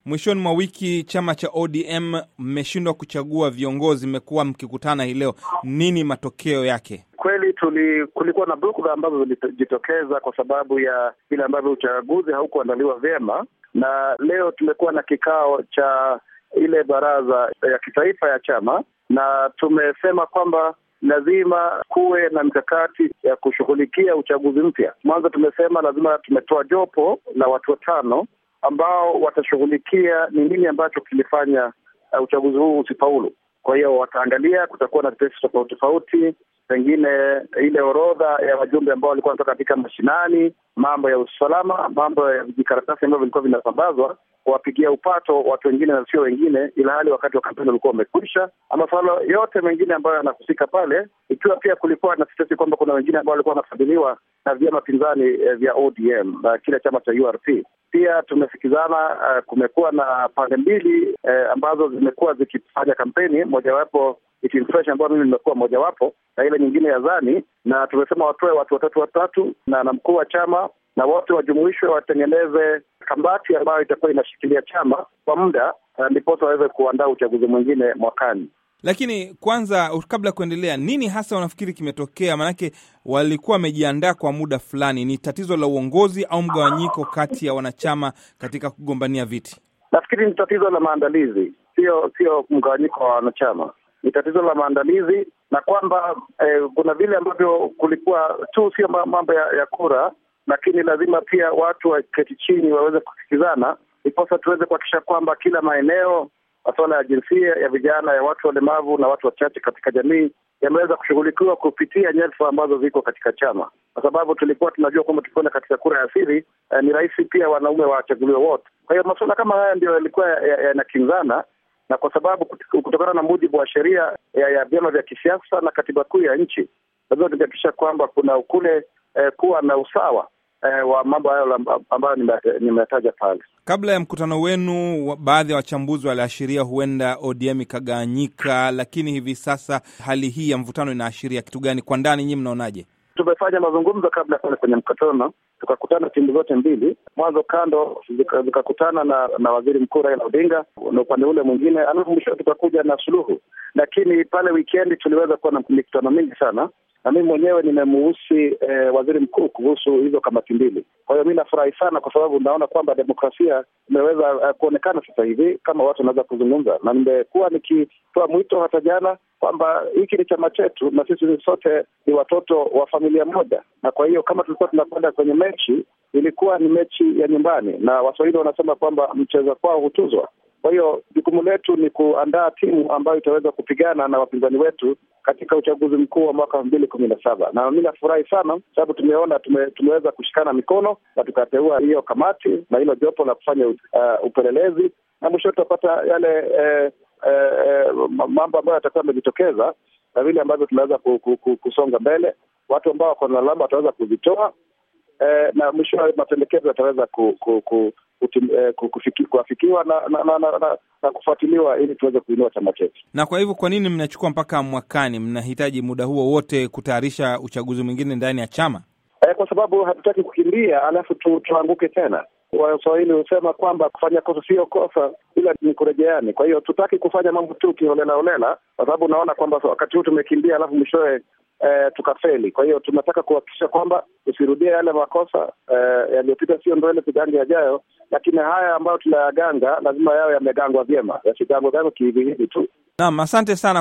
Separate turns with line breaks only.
Mwishoni mwa wiki chama cha ODM mmeshindwa kuchagua viongozi, mmekuwa mkikutana hii leo, nini matokeo yake?
Kweli tuli, kulikuwa na bugdha ambazo zilijitokeza kwa sababu ya vile ambavyo uchaguzi haukuandaliwa vyema, na leo tumekuwa na kikao cha ile baraza ya kitaifa ya chama, na tumesema kwamba lazima kuwe na mikakati ya kushughulikia uchaguzi mpya. Mwanzo tumesema lazima, tumetoa jopo la watu watano ambao watashughulikia ni nini ambacho kilifanya uh, uchaguzi huu usifaulu. Kwa hiyo wataangalia, kutakuwa na tetesi tofauti tofauti, pengine ile orodha ya wajumbe ambao walikuwa wanatoka katika mashinani, mambo ya usalama, mambo ya vijikaratasi ambavyo vilikuwa vinasambazwa kuwapigia upato watu wengine na sio wengine, ila hali wakati wa kampeni ulikuwa umekwisha, ama masuala yote mengine ambayo yanahusika pale, ikiwa pia kulikuwa na tetesi kwamba kuna wengine ambao walikuwa wanafadhiliwa na vyama pinzani eh, vya ODM na kile chama cha URP. Pia tumesikizana, uh, kumekuwa na pande mbili eh, ambazo zimekuwa zikifanya kampeni, mojawapo It Fresh ambayo mimi nimekuwa mojawapo na ile nyingine ya Zani, na tumesema watoe watu watatu watatu na na mkuu wa chama na wote wajumuishwe, watengeneze kamati ambayo itakuwa inashikilia chama kwa muda, ndiposa waweze kuandaa uchaguzi mwingine mwakani.
Lakini kwanza, kabla ya kuendelea, nini hasa wanafikiri kimetokea? Maanake walikuwa wamejiandaa kwa muda fulani. Ni tatizo la uongozi au mgawanyiko kati ya wanachama katika kugombania viti?
Nafikiri ni tatizo la maandalizi, sio sio mgawanyiko wa wanachama, ni tatizo la maandalizi na kwamba eh, kuna vile ambavyo kulikuwa tu sio mambo ya, ya kura lakini lazima pia watu waketi chini waweze kusikizana, ndiposa tuweze kuhakikisha kwamba kila maeneo, masuala ya jinsia, ya vijana, ya watu walemavu na watu wachache katika jamii yameweza kushughulikiwa kupitia nyadhifa ambazo ziko katika chama, kwa sababu tulikuwa tunajua kwamba tukienda katika kura ya siri eh, ni rahisi pia wanaume wachaguliwe wote. Kwa hiyo masuala kama haya ndio yalikuwa yanakinzana ya na kwa sababu kutokana na mujibu wa sheria ya, ya vyama vya kisiasa na katiba kuu ya nchi lazima tukihakikisha kwamba kuna kule eh, kuwa na usawa eh, wa mambo hayo ambayo nimetaja pale.
Kabla ya mkutano wenu, baadhi ya wachambuzi waliashiria huenda ODM ikagawanyika, lakini hivi sasa hali hii ya mvutano inaashiria kitu gani? Kwa ndani nyinyi mnaonaje?
Tumefanya mazungumzo kabla ya kwenda kwenye mkutano, tukakutana timu zote mbili, mwanzo kando zikakutana na na waziri mkuu Raila Odinga na upande ule mwingine, alafu mwisho tukakuja na suluhu. Lakini pale wikendi tuliweza kuwa na mikutano mingi sana na mimi mwenyewe nimemuhusi eh, waziri mkuu kuhusu hizo kamati mbili. Kwa hiyo mi nafurahi sana kwa sababu naona kwamba demokrasia imeweza uh, kuonekana sasa hivi kama watu wanaweza kuzungumza, na nimekuwa nikitoa mwito hata jana kwamba hiki ni chama chetu na sisi sote ni watoto wa familia moja, na kwa hiyo kama tulikuwa tunakwenda kwenye mechi, ilikuwa ni mechi ya nyumbani, na Waswahili wanasema kwamba mcheza kwao hutuzwa. Kwa hiyo jukumu letu ni kuandaa timu ambayo itaweza kupigana na wapinzani wetu katika uchaguzi mkuu wa mwaka elfu mbili kumi na saba na mi nafurahi sana sababu tumeona tume, tumeweza kushikana mikono na tukateua hiyo kamati na hilo jopo la kufanya uh, upelelezi na mwisho tutapata yale eh, eh, mambo ambayo yatakuwa yamejitokeza na vile ambavyo tunaweza kusonga mbele. Watu ambao wako na alama wataweza kuzitoa eh, na mwisho mapendekezo yataweza ku, ku, ku, eh, kuafikiwa na, na, na, na, na, na kufuatiliwa ili tuweze kuinua chama chetu.
Na kwa hivyo, kwa nini mnachukua mpaka mwakani? Mnahitaji muda huo wote kutayarisha uchaguzi mwingine ndani ya chama?
Eh, kwa sababu hatutaki kukimbia alafu tu, tuanguke tena. Waswahili husema kwamba kufanya kosa sio kosa, ila ni kurejeani. Kwa hiyo tutaki kufanya mambo tu kiholela holela, kwa sababu unaona kwamba wakati huu tumekimbia alafu mwishowe eh, tukafeli. Kwa hiyo tunataka kuhakikisha kwamba tusirudie yale makosa eh, yaliyopita, sio ndwele tugange yajayo, lakini haya ambayo tunayaganga lazima yawe yamegangwa vyema, yasigangwe gangwe kihivihivi tu.
Naam, asante sana.